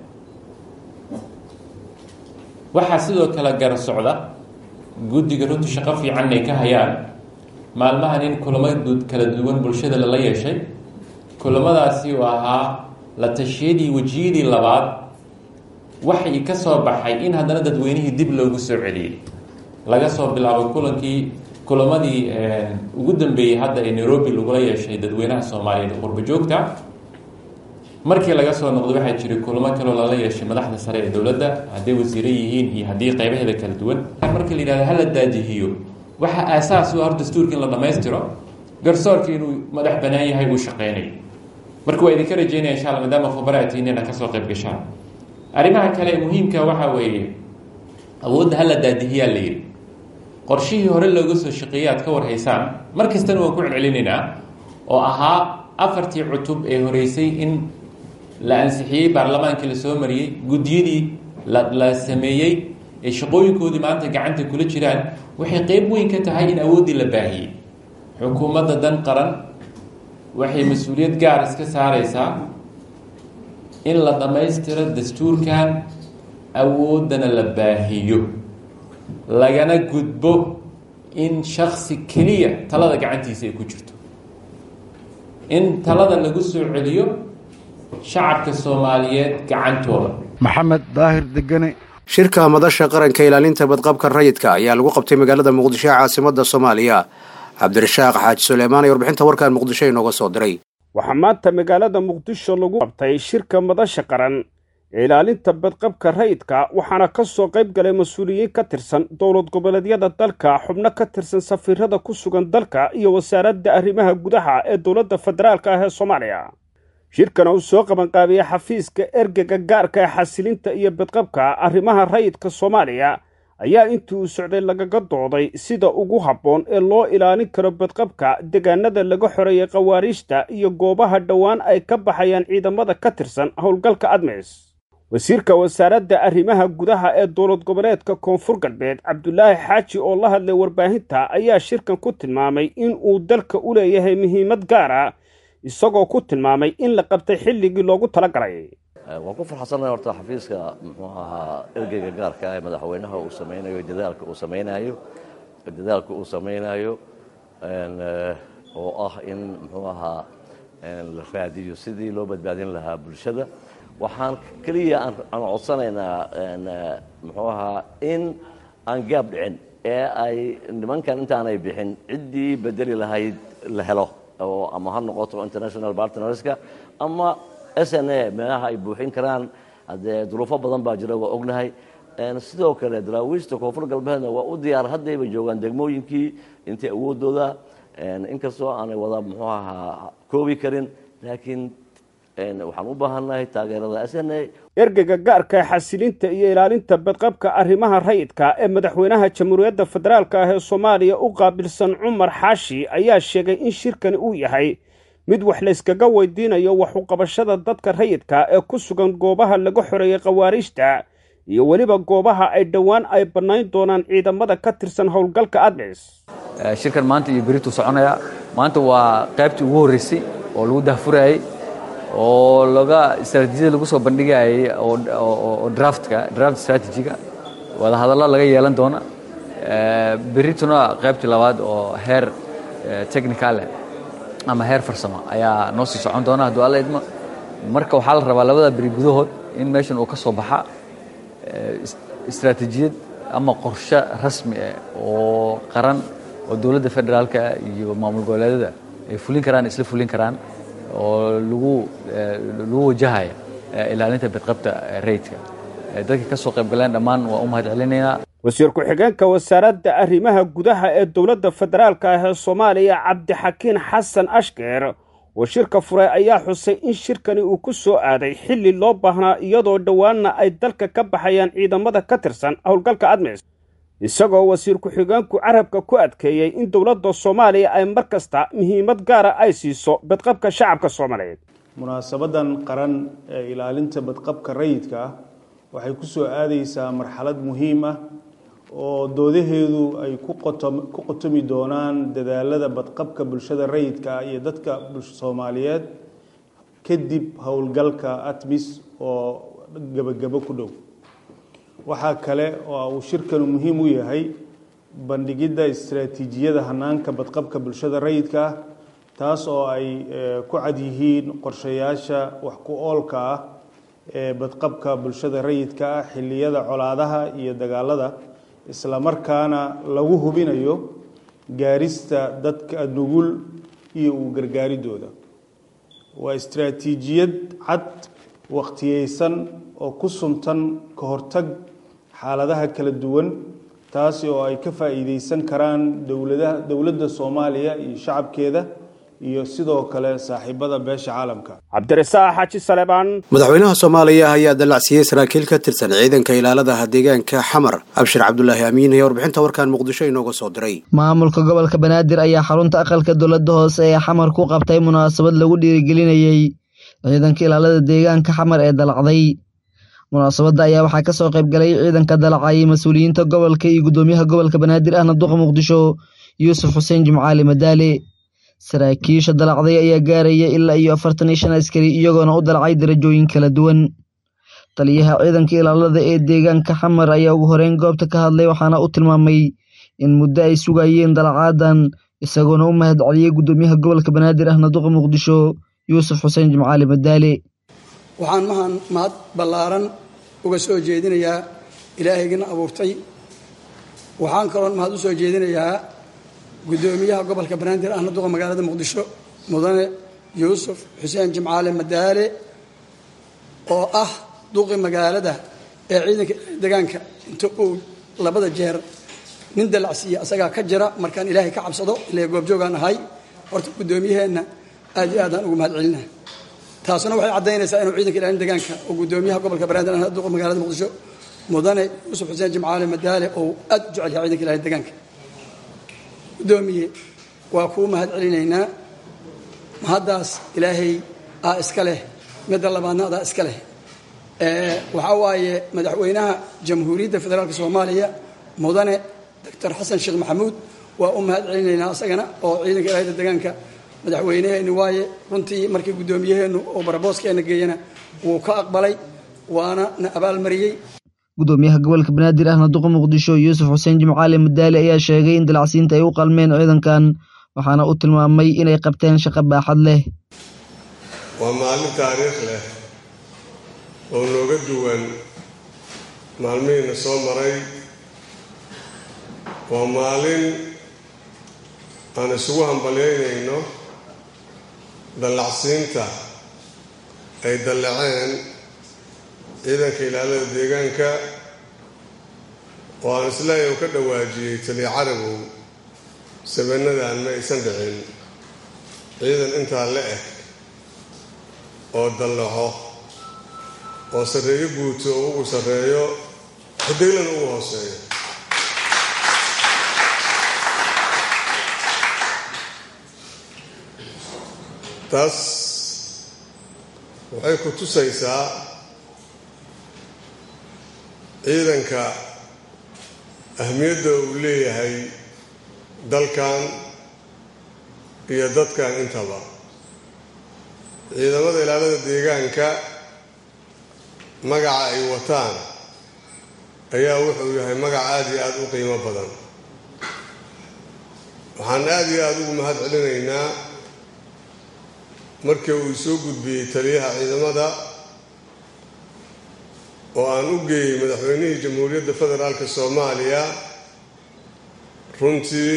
waxaa sidoo kale gar socda guddiga runtu shaqo fiican ay ka hayaan maalmahan in kulamo kala duwan bulshada lala yeeshay kulamadaasi oo ahaa la tashiyadii wejiyadii labaad waxay ka soo baxay in haddana dadweynihii dib loogu soo celiyey laga soo bilaabo kulankii kulamadii ugu dambeeyey hadda ee nairobi lagula yeeshay dadweynaha soomaaliyeed qurbo joogta markii laga soo noqday waxaa jiray kulamo kaloo lala yeeshay madaxda sare ee dowladda hadday wasiire yihiin iyo haddii qaybaheeda kala duwan markii la yidhahdo hala daajihiyo waxaa aasaas u ah dastuurka in la dhammaystiro garsoorka inuu madax banaan yahay uu shaqeynayo marka waa idinka rajeynaya insha alla maadaama khubaraatihiin inaad kasoo qayb gashaan arrimaha kale ee muhiimka waxaa weeye awoodda hala daadihiyaa la yidhi qorshihii hore looga soo shaqeeyey aad ka warhaysaan mar kastana waan ku celcelinaynaa oo ahaa afartii cutub ee horeysay in la ansixiyey baarlamaankii la soo mariyey guddiyadii la la sameeyey ee shaqooyinkoodii maanta gacanta kula jiraan waxay qeyb weyn ka tahay in awooddii la baahiyey xukuumadda dan qaran waxay mas-uuliyad gaar iska saareysaa in la dhammaystiro dastuurkan awooddana la baahiyo lagana gudbo in shaksi keliya talada gacantiisa ay ku jirto in talada lagu soo celiyo shacabka soomaaliyeed gacantooda maxamed daahir degane shirka madasha qaranka ilaalinta badqabka rayidka ayaa lagu qabtay magaalada muqdisho ee caasimada soomaaliya cabdirashaaq xaaji suleymaan iyo warbixinta warkan muqdisho inooga soo diray waxaa maanta magaalada muqdisho lagu qabtay shirka madasha qaran ee ilaalinta badqabka rayidka waxaana ka soo qayb galay mas-uuliyiin ka tirsan dowlad goboleedyada dalka xubno ka tirsan safiirada ku sugan dalka iyo wasaaradda arrimaha gudaha ee dowladda federaalk ah ee soomaaliya shirkana uu soo qabanqaabiyey xafiiska ergega gaarka ee xasilinta iyo badqabka arrimaha rayidka soomaaliya ayaa intii uu socday lagaga dooday sida ugu habboon ee loo ilaalin karo badqabka deegaanada laga xoreeyay khawaariijta iyo goobaha dhowaan ay ka baxayaan ciidamada ka tirsan howlgalka admis wasiirka wasaaradda arrimaha gudaha ee dowlad goboleedka koonfur galbeed cabdulaahi xaaji oo la hadlay warbaahinta ayaa shirkan ku tilmaamay in uu dalka u leeyahay muhiimad gaara isagoo ku tilmaamay in la qabtay xilligii loogu talagalay waan ku farxsannahay horta xafiiska muxuu ahaa ergeyga gaarka ee madaxweynaha uu samaynayo dadaalka uu samaynayo dadaalka uu samaynayo oo ah in muxuu ahaa la raadiyo sidii loo badbaadin lahaa bulshada waxaan keliya aan codsanaynaa muxuu ahaa in aan gaab dhicin ee ay nimankan intaanay bixin ciddii bedeli lahayd la helo oo ama ha noqoto international partnerska ama s n a meelaha ay buuxin karaan haddee duruufo badan baa jira waa ognahay sidoo kale daraawiishta koonfur galbeedna waa u diyaar haddayba joogaan degmooyinkii intay awoodooda inkastoo aanay wada muxuu ahaa koobi karin laakiin waxaan u baahannahay taageerada s n a ergega gaarka xasilinta iyo ilaalinta badqabka arrimaha rayidka ee madaxweynaha jamhuuriyadda federaalk ah ee soomaaliya u qaabilsan cumar xaashi ayaa sheegay in shirkani uu yahay mid wax layskaga weydiinayo waxuqabashada dadka rayidka ee ku sugan goobaha laga xoreeyay khawaariijta iyo weliba goobaha ay dhowaan ay bannayn doonaan ciidamada ka tirsan howlgalka admis shirkan maanta iyo berituu soconaya maanta waa qaybtii ugu horreysay oo lagu dahfurayay oo laga istraatiijiyada lagu soo bandhigayay oo draftka draft strategiga wadahadallo laga yeelan doona berituna qaybtii labaad oo heer technicale ama heer farsamo ayaa noo sii socon doona hadduu alla idmo marka waxaa la rabaa labada beri gudahood in meeshan uu ka soo baxa istraatiijiyad ama qorshe rasmi ah oo qaran oo dowladda federaalka iyo maamul goboleedyada ay fulin karaan isla fulin karaan oo lagu lagu wajahaya ilaalinta badqabta rayidka dadka ka soo qayb galeen dhammaan waa u mahad celinaynaa wasiir ku-xigeenka wasaaradda arrimaha gudaha ee dowladda federaalk ah ee soomaaliya cabdixakiin xasan ashkeer oo shirka furay ayaa xusay in shirkani uu ku soo aaday xilli loo baahnaa iyadoo dhowaanna ay dalka ka baxayaan ciidamada ka tirsan howlgalka admis isagoo wasiir ku-xigeenku carabka ku adkeeyey in dowladda soomaaliya ay mar kasta muhiimad gaara ay siiso badqabka shacabka soomaaliyeed munaasabadan qaran ee ilaalinta badqabka rayidka ah waxay ku soo aadaysaa marxalad muhiim ah oo doodaheedu ay ku qotomi doonaan dadaalada badqabka bulshada rayidka ah iyo dadka soomaaliyeed kadib howlgalka atmis oo gebagabo ku dhow waxaa kale oo uu shirkanu muhiim u yahay bandhigidda istaraatiijiyada hanaanka badqabka bulshada rayidka ah taas oo ay ku cad yihiin qorshayaasha wax ku oolka ah ee badqabka bulshada rayidka ah xilliyada colaadaha iyo dagaalada isla markaana lagu hubinayo gaarista dadka nugul iyo u gargaaridooda waa istaraatiijiyad cad waqtiyeysan oo ku suntan ka hortag xaaladaha kala duwan taasi oo ay ka faa'iideysan karaan dowladaha dowladda soomaaliya iyo shacabkeeda iyo sidoo kale saaxiibada beesha caalamka cabdirasaaq xaaji saleebaan madaxweynaha soomaaliya ayaa dallacsiiyey saraakiil ka tirsan ciidanka ilaaladaha deegaanka xamar abshir cabdulaahi amiin ayaa warbixinta warkan muqdisho inooga soo diray maamulka gobolka banaadir ayaa xarunta aqalka dowladda hoose ee xamar ku qabtay munaasabad lagu dhiirigelinayey ciidanka ilaalada deegaanka xamar ee dalacday munaasabadda ayaa waxaa ka soo qayb galay ciidanka dalacayay mas-uuliyiinta gobolka iyo guddoomiyaha gobolka banaadir ahna duqa muqdisho yuusuf xuseen jimcaali madaale saraakiisha dalacday ayaa gaaraya ilaa iyo afartan iyo shan askari iyagoona u dalacay darajooyin kala duwan taliyaha ciidanka ilaalada ee deegaanka xamar ayaa ugu horeyn goobta ka hadlay waxaana u tilmaamay in muddo ay sugayeen dalacaadan isagoona u mahad celiyey guddoomiyaha gobolka banaadir ahna duqa muqdisho yuusuf xuseen jimcaali madaale waxaan mahan mahad ballaaran uga soo jeedinayaa ilaahaygiina abuurtay waxaan kaloon mahad u soo jeedinayaa guddoomiyaha gobolka banaadir ahna duqa magaalada muqdisho mudane yuusuf xuseen jimcaale madaale oo ah duqi magaalada ee ciidanka degaanka inta uu labada jeer nin dalacsiiya asagaa ka jira markaan ilaahay ka cabsado ilaa goobjoogaan ahay horta guddoomiyaheenna aad iyo aadaan ugu mahad celina taasuna waxay caddaynaysaa inuu ciidanka ilaalin degaanka oo guddoomiyaha gobolka banaadir ahna duqa magaalada muqdisho mudane yuusuf xuseen jimcaale madaale oo aad u jecel yahay ciidanka ilaalin degaanka guddoomiye waa kuu mahad celinaynaa mahaddaas ilaahay aa iska leh midda labaadna adaa iska leh waxaa waaye madaxweynaha jamhuuriyadda federaalk soomaaliya mudane doctor xasan sheekh maxamuud waa u mahad celinaynaa asagana oo ciidanka ilaalida degaanka madaxweyneheenni waaye runtii markii guddoomiyaheennu oo barabooskeena geeyana wuu ka aqbalay waana na abaalmariyey guddoomiyaha gobolka banaadir ahna duqa muqdisho yuusuf xuseen jimcaali madaali ayaa sheegay in dalacsiinta ay u qalmeen ciidankan waxaana uu tilmaamay inay qabteen shaqo baaxad leh waa maalin taariikh leh oo nooga duwan maalmihiina soo maray waa maalin aan isugu hambalyaynayno dallacsiinta ay dallaceen ciidanka ilaalada deegaanka oo aan isleeyahay u ka dhawaajiyey taliya carabow sabannadan ma aysan dhicin ciidan intaa la eg oo dallaco oo sarreeyo guuto oo ugu sarreeyo xidiglana ugu hooseeyo taas waxay ku tusaysaa ciidanka ahmiyadda uu leeyahay dalkan iyo dadkan intaba ciidamada ilaalada deegaanka magaca ay wataan ayaa wuxuu yahay magac aada iyo aada u qiimo badan waxaan aada iyo aada ugu mahad celinaynaa markii uu soo gudbiyey taliyaha ciidamada oo aan u geeyey madaxweynihii jamhuuriyadda federaalk soomaaliya runtii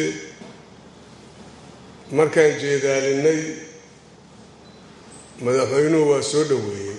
markaan jeedaalinay madaxweynuhu waa soo dhoweeyey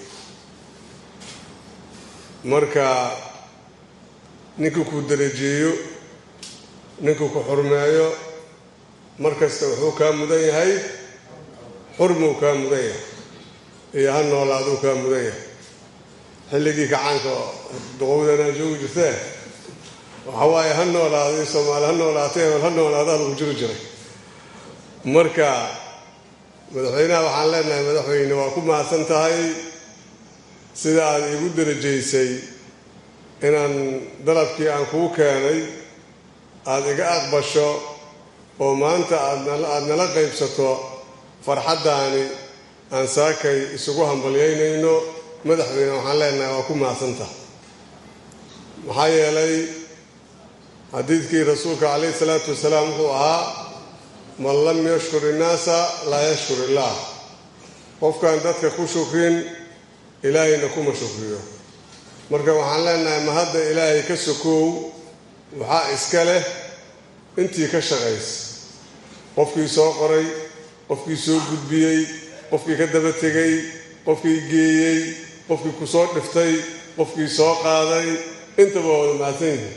marka ninkii ku darajeeyo ninkii ku xurmeeyo mar kasta wuxuu kaa mudan yahay xurmuu kaa mudan yahay iyo ha noolaaduu kaa mudan yahay xilligii kacaanka duqowdanaa joogi jirtee waxa waaye ha noolaaday soomaali ha noolaatay hebel ha noolaadaa lagu jiri jiray marka madaxweynaha waxaan leenahay madaxweyne waa ku mahadsan tahay sida aad iigu darajaysay inaan dalabkii aan kuu keenay aada iga aqbasho oo maanta aadaada nala qaybsato farxaddaani aan saakay isugu hambalyaynayno madaxweyne waxaan leenahay waa ku mahadsantaha maxaa yeelay xadiidkii rasuulka calayhi salaatu wasalaam wuxuu ahaa man lam yashkur innaasa laa yashkur illaah qofkaan dadka ku shukrin ilaahayna kuma shukriyo marka waxaan leenahay mahadda ilaahay ka sokow waxaa iska leh intii ka shaqaysa qofkii soo qoray qofkii soo gudbiyey qofkii ka daba tegay qofkii geeyey qofkii ku soo dhiftay qofkii soo qaaday intaba waa wada mahadsan yihiin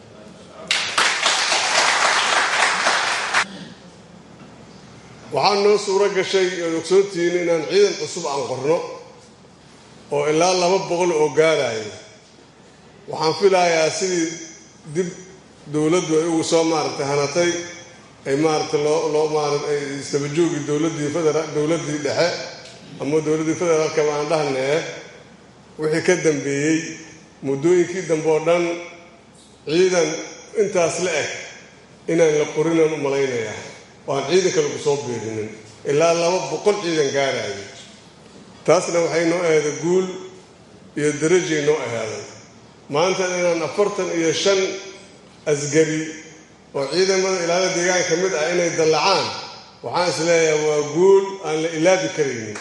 waxaa noo suuro gashay ood ogsoontihiin inaan ciidan cusub aan qorno oo ilaa laba boqol oo gaaraya waxaan filayaa sidii dib dowladdu ay ugu soo maaragtay hanatay ay maaragtay loo loo maarata ay istabajoogi dowladdii federa dowladdii dhexe ama dowladdii federaalka baan dhahnee wixii ka dambeeyey muddooyinkii dambe oo dhan ciidan intaas la eg inaan la qorinaan u malaynayaa waan ciidanka lagu soo beerinin ilaa laba boqol ciidan gaaraayo taasna waxay noo ahaaday guul iyo darajay noo ahaaday maanta inaan afartan iyo shan asgari oo ciidamada ilaalada deegaanka ka mid ah inay dallacaan waxaan is leeyahay waa guul aan la ilaabi karaynin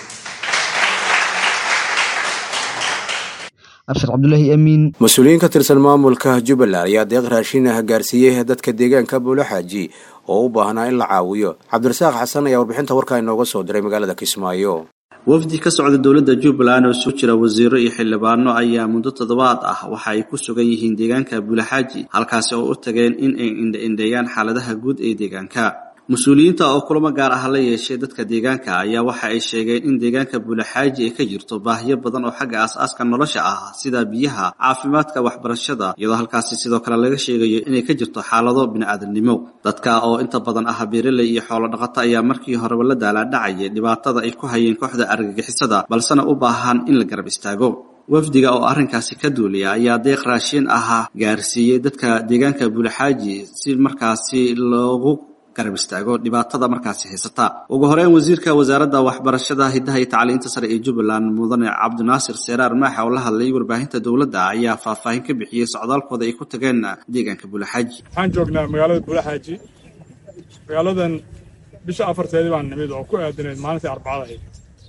abshir cabdulaahi amiin mas-uuliyiin ka tirsan maamulka jubbaland ayaa deeq raashin ah gaarsiiyey dadka deegaanka buulaxaaji oo u baahnaa in la caawiyo cabdirasaaq xasan ayaa warbixinta warkaa inooga soo diray magaalada kismaayo wafdi ka socda dowladda jubbaland oo isu jira wasiiro iyo xildhibaano ayaa muddo toddobaad ah waxa ay ku sugan yihiin deegaanka buulaxaaji halkaasi oo u tageen in ay indha-indheeyaan xaaladaha guud ee deegaanka mas-uuliyiinta oo kulamo gaar ah la yeeshay dadka deegaanka ayaa waxa ay sheegeen in deegaanka buulaxaaji ay ka jirto baahiyo badan oo xagga aas-aaska nolosha ah sida biyaha caafimaadka waxbarashada iyadoo halkaasi sidoo kale laga sheegayo inay ka jirto xaalado bini-aadamnimo dadka oo inta badan ah beeraley iyo xoolo dhaqato ayaa markii horeba la daalaadhacayay dhibaatada ay ku hayeen kooxda argagixisada balsena u baahan in la garab istaago wafdiga oo arrinkaasi ka duulaya ayaa deeq raashin ahaa gaarsiiyey dadka deegaanka buulaxaaji si markaasi loogu garab istaago dhibaatada markaasi haysata ugu horeyn wasiirka wasaaradda waxbarashada hiddaha iyo tacliinta sare ee jubbaland mudane cabdinaasir seeraar maaxa oo la hadlayay warbaahinta dowladda ayaa faahfaahin ka bixiyey socdaalkooda ay ku tageen deegaanka buulaxaaji waxaan joognaa magaalada buulaxaaji magaaladan bisha afarteedii baan nimid oo ku aadanayd maalintii arbacada ahayd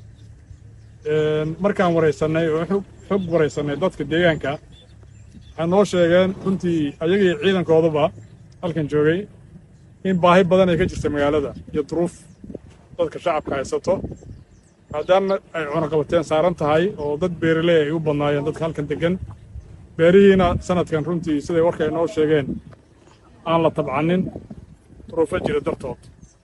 markaan waraysanay oo xog waraysanay dadka deegaanka waxay noo sheegeen runtii ayagii ciidankooduba halkan joogay in baahi badan ay ka jirta magaalada iyo duruuf dadka shacabka haysato maadaama ay cunaqabateen saaran tahay oo dad beeraley ay u badnaayeen dadka halkan degan beerihiina sanadkan runtii siday warka ay noo sheegeen aan la tabcanin duruufo jira dartood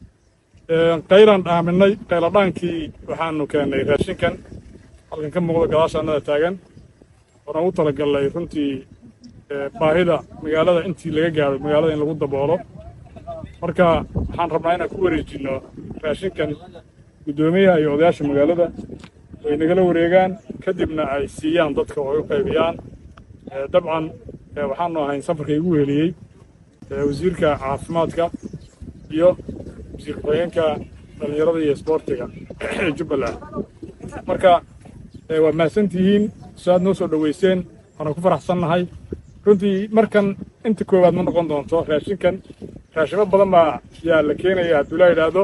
qaylaan dhaaminay qayladhaankii waxaanu keennay raashinkan halkan ka muuqda gadaasha annada taagan oona u talagalnay runtii baahida magaalada intii laga gaaro magaalada in lagu daboolo marka waxaan rabnaa inaan ku wareejinno raashinkan guddoomiyaha iyo odayaasha magaalada ay nagala wareegaan kadibna ay siiyaan dadka oo ay u qaybiyaan dabcan waxaanu ahayn safarka igu weheliyey wasiirka caafimaadka iyo wasiir ku-xigeenka dhallinyarada iyo isboortiga ee jubbaland marka waa mahadsantihiin su-aad noo soo dhoweyseen waana ku faraxsannahay runtii markan inta koowaad ma noqon doonto raashinkan raashimo badan baa yaa la keenaya hadduu la yidhaahdo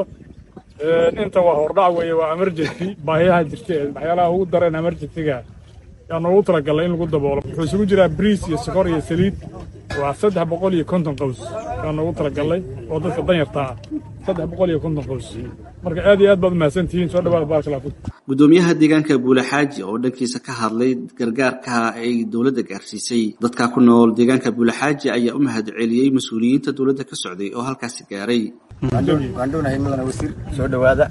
inta waa hordhac weeye waa emergency baahiyaha jirta ee waxyaalaha ugu dareen emergencyga yaa noogu talagalay in lagu daboolo wuxuu isugu jiraa briis iyo sokor iyo saliid waa saddex boqol iyo konton qows yaa noogu talagalay oo dadka danyarta ah saddex boqol iyo konton qows marka aad iyo aad baad umahadsantihiin soo dhawaada baarkala fud gudoomiyaha deegaanka buulaxaaji oo dhankiisa ka hadlay gargaarka ay dowladda gaarsiisay dadka ku nool deegaanka buulaxaaji ayaa u mahad celiyey mas-uuliyiinta dowladda ka socday oo halkaasi gaaray waan dhownahay mudane wasiir soo dhowaada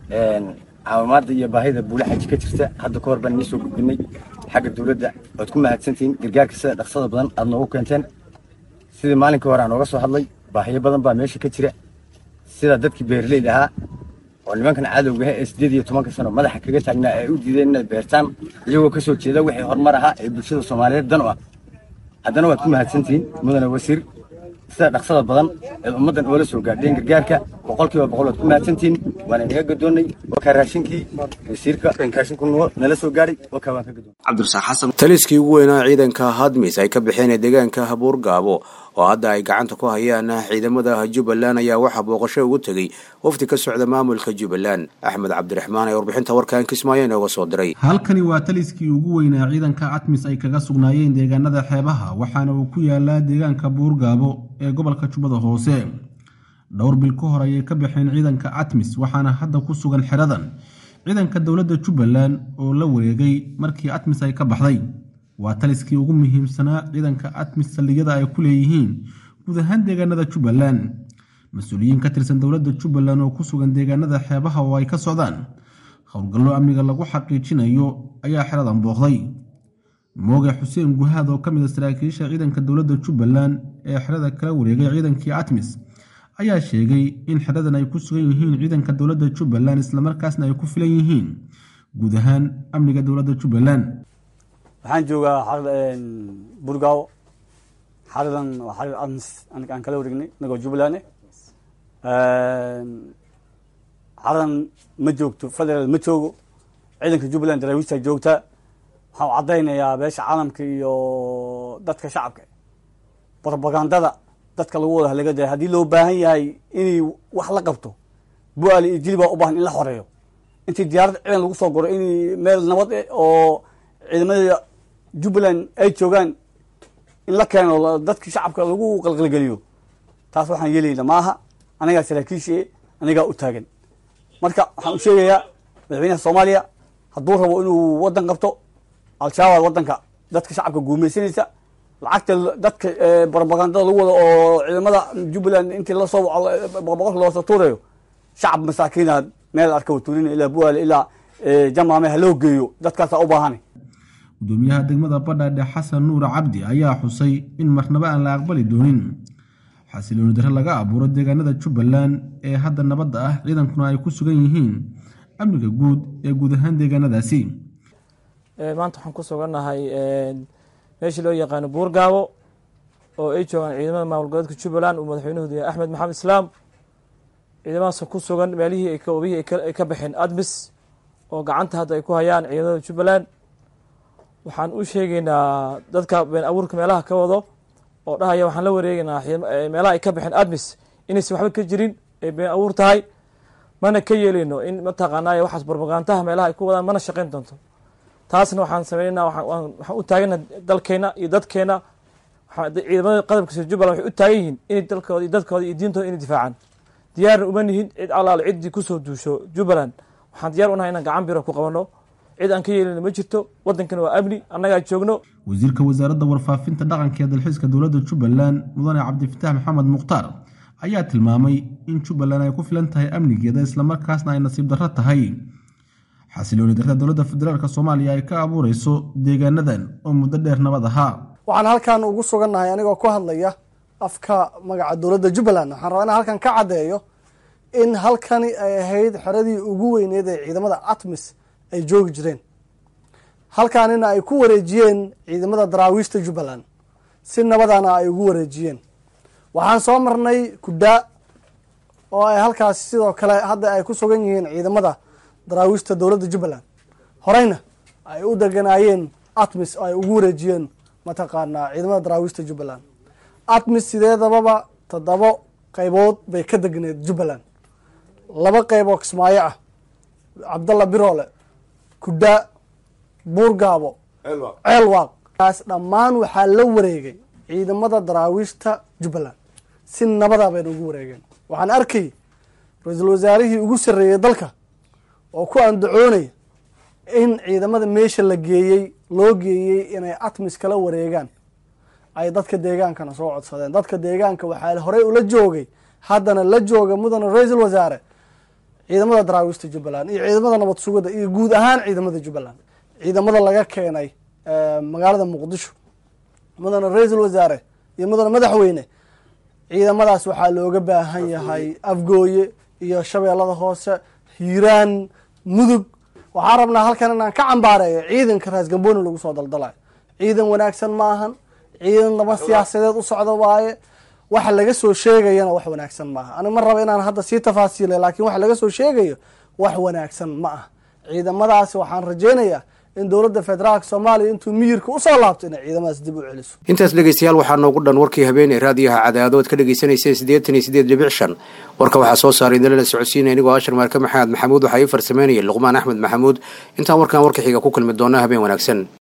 caawimaadda iyo baahida buulaxaaji ka jirta hadda ka hor baan inii soo gudbinay xagga dowladda waad ku mahadsantihiin gargaarka sida dhaqsada badan aad noogu keenteen sidii maalinkii hore aan nooga soo hadlay baahiyo badan baa meesha ka jira sida dadkii beeraleyda ahaa oo nimankan cadowga ah ee sideed iyo tobanka sano madaxa kaga taagnaa ay u diideen inay beertaan iyagoo ka soo jeeda wixii horumar ahaa ee bulshada soomaaliyeed dan u ah haddana waad ku mahadsantihiin mudane wasiir sida dhaqsada badan ee ummaddan oola soo gaadheen gargaarka boqolkiiba boqol waad ku mahadsantihiin waana inaga gadoonnay wakaa raashinkii wasiirka raashinku nala soo gaadhay wakaa waan ka gadoonnay cabdirasaaq xasan taliskii ugu weynaa ciidanka hadmis ay ka baxeen ee deegaanka habuur gaabo oo hadda ay gacanta ku hayaan ciidamada jubbaland ayaa waxaa booqasho ugu tegey wafdi ka socda maamulka jubbaland axmed cabdiraxmaan ee warbixinta warkan kismaayo inooga soo diray halkani waa taliskii ugu weynaa ciidanka atmis ay kaga sugnaayeen deegaanada xeebaha waxaana uu ku yaalaa deegaanka buurgaabo ee gobolka jubbada hoose dhowr bil ka hor ayay ka baxeen ciidanka atmis waxaana hadda ku sugan xeradan ciidanka dowladda jubbaland oo la wareegay markii atmis ay ka baxday waa taliskii ugu muhiimsanaa ciidanka atmis saldhigyada ay ku leeyihiin guud ahaan deegaanada jubbaland mas-uuliyiin ka tirsan dowladda jubbaland oo ku sugan deegaanada xeebaha oo ay ka socdaan howlgallo amniga lagu xaqiijinayo ayaa xeradan booqday mooge xuseen guhaad oo ka mid a saraakiisha ciidanka dowladda jubbaland ee xerada kala wareegay ciidankii atmis ayaa sheegay in xeradan ay ku sugan yihiin ciidanka dowladda jubbaland islamarkaasna ay ku filan yihiin guud ahaan amniga dowladda jubbaland waxaan joogaa xarada burgaawo xaradan waa xarar admis anaga aan kala wareegnay inagoo jubbaland xaradan ma joogto federal ma joogo ciidanka jubbaland daraawiista joogtaa waxaan caddaynayaa beesha caalamka iyo dadka shacabka brobagandada dadka lagu wada halaga daya haddii loo baahan yahay inay wax la qabto bu-aali iyo jili baa u baahan in la xoreeyo intii diyaarad ciidan lagu soo goro in meel nabad eh oo ciidamada jubbaland ay joogaan in la keeno dadki shacabka lagu qalqalgeliyo taas waxaan yeelayna maaha anagaa saraakiishie anigaa u taagan marka waxaan u sheegayaa madaxweynaha soomaaliya hadduu rabo inuu waddan qabto al-shabaab waddanka dadka shacabka guumaysanaysa lacagta dadka propagandada lagu wado oo ciidamada jubbaland intii lasoo boqolka loosoo tuurayo shacab masaakiina meel arka tuurina ilaa buaale ilaa jamaame haloo geeyo dadkaasaa u baahana gudoomiyaha degmada badhaadhe xasan nuur cabdi ayaa xusay in marnaba aan la aqbali doonin xasilooni darre laga abuuro deegaanada jubbaland ee hadda nabadda ah ciidankuna ay ku sugan yihiin amniga guud ee guud ahaan deegaanadaasi maanta waxaan ku sugannahay meeshii loo yaqaano buurgaabo oo ay joogaan ciidamada maamul goboleedka jubbaland uu madaxweynahoodu yahay axmed maxamed islaam ciidamadaas ku sugan meelihii ay obihii ay ka baxeen admis oo gacanta hadda ay ku hayaan ciidamada jubbaland waxaan u sheegaynaa dadka been abuurka meelaha ka wado oo dhahaya waxaan la wareegaynaa meelaha ay ka baxeen admis inaysan waxba ka jirin ay been abuur tahay mana ka yeeleyno in mataqaanay waxaas barbagantaha meelaha ay ku wadaan mana shaqayn doonto taasna waxaan sameynaa waxaan u taagana dalkeena iyo dadkeena ciidamada qadabka jubbaland waxay u taagan yihiin inay dalkooda iyo dadkooda iyo diintooda inay difaacaan diyaarna uma nihin cid allaale ciddii kusoo duusho jubbaland waxaan diyaar unahay inaan gacan biro ku qabano cid aan ka yeelina ma jirto waddankana waa amni annagaa joogno wasiirka wasaaradda warfaafinta dhaqanka ee dalxiiska dowladda jubbaland mudane cabdifitaax maxamed mukhtaar ayaa tilmaamay in jubbaland ay ku filan tahay amnigeeda islamarkaasna ay nasiib darro tahay xasilooni darrada dowladda federaalk soomaaliya ay ka abuureyso deegaanadan oo muddo dheer nabad ahaa waxaan halkan ugu sugannahay anigoo ku hadlaya afka magaca dowladda jubbaland waxaan rabaa inaan halkan ka caddeeyo in halkani ay ahayd xeradii ugu weyneed ee ciidamada atmis ay joogi jireen halkaanina ay ku wareejiyeen ciidamada daraawiishta jubbaland si nabadana ay ugu wareejiyeen waxaan soo marnay kudaa oo ay halkaasi sidoo kale hadda ay ku sugan yihiin ciidamada daraawiishta dowladda jubbaland horeyna ay u deganaayeen atmis oo ay ugu wareejiyeen mataqaanaa ciidamada daraawiishta jubbaland atmis sideedababa toddobo qaybood bay ka degneed jubbaland laba qayb oo kismaayo ah cabdalla biroole kudaa buurgaabo ceelwaaq kaas dhammaan waxaa la wareegay ciidamada daraawiishta jubbaland si nabada bayna ugu wareegeen waxaan arkay ra-iisul wasaarihii ugu sarreeyey dalka oo ku andacoonaya in ciidamada meesha la geeyey loo geeyey inay atmis kala wareegaan ay dadka deegaankana soo codsadeen dadka deegaanka waxaa horey ula joogay haddana la jooga mudane ra-iisul wasaare ciidamada daraawiishta jubbaland iyo ciidamada nabad sugada iyo guud ahaan ciidamada jubbaland ciidamada laga keenay magaalada muqdisho mudane ra-iisul wasaare iyo mudane madaxweyne ciidamadaas waxaa looga baahan yahay afgooye iyo shabeellada hoose hiiraan mudug waxaan rabnaa halkan inaan ka cambaareeyo ciidanka raas gambooni lagu soo daldalayo ciidan wanaagsan ma ahan ciidan laba siyaasadeed u socdo waaye waxa laga soo sheegayana wax wanaagsan maaha ani ma raba inaan hadda sii tafaasiilay laakiin waxa laga soo sheegayo wax wanaagsan ma ah ciidamadaasi waxaan rajaynayaa in dowladda federaalk soomaaliya intuu miyirka usoo laabto inay ciidamadaas dib u celiso intaas dhegeystayaal waxaa noogu dhan warkii habeenee raadiyaha cadaado ad ka dhegeysaneyseen siddeetan iyo siddeed dhibic shan warka waxaa soo saaray idinlala socodsiinaya anigoo ashar maarka maxamed maxamuud waxaa ii farsameynayay luqmaan axmed maxamuud intaan warkan warka xiga ku kulmi doona habeen wanaagsan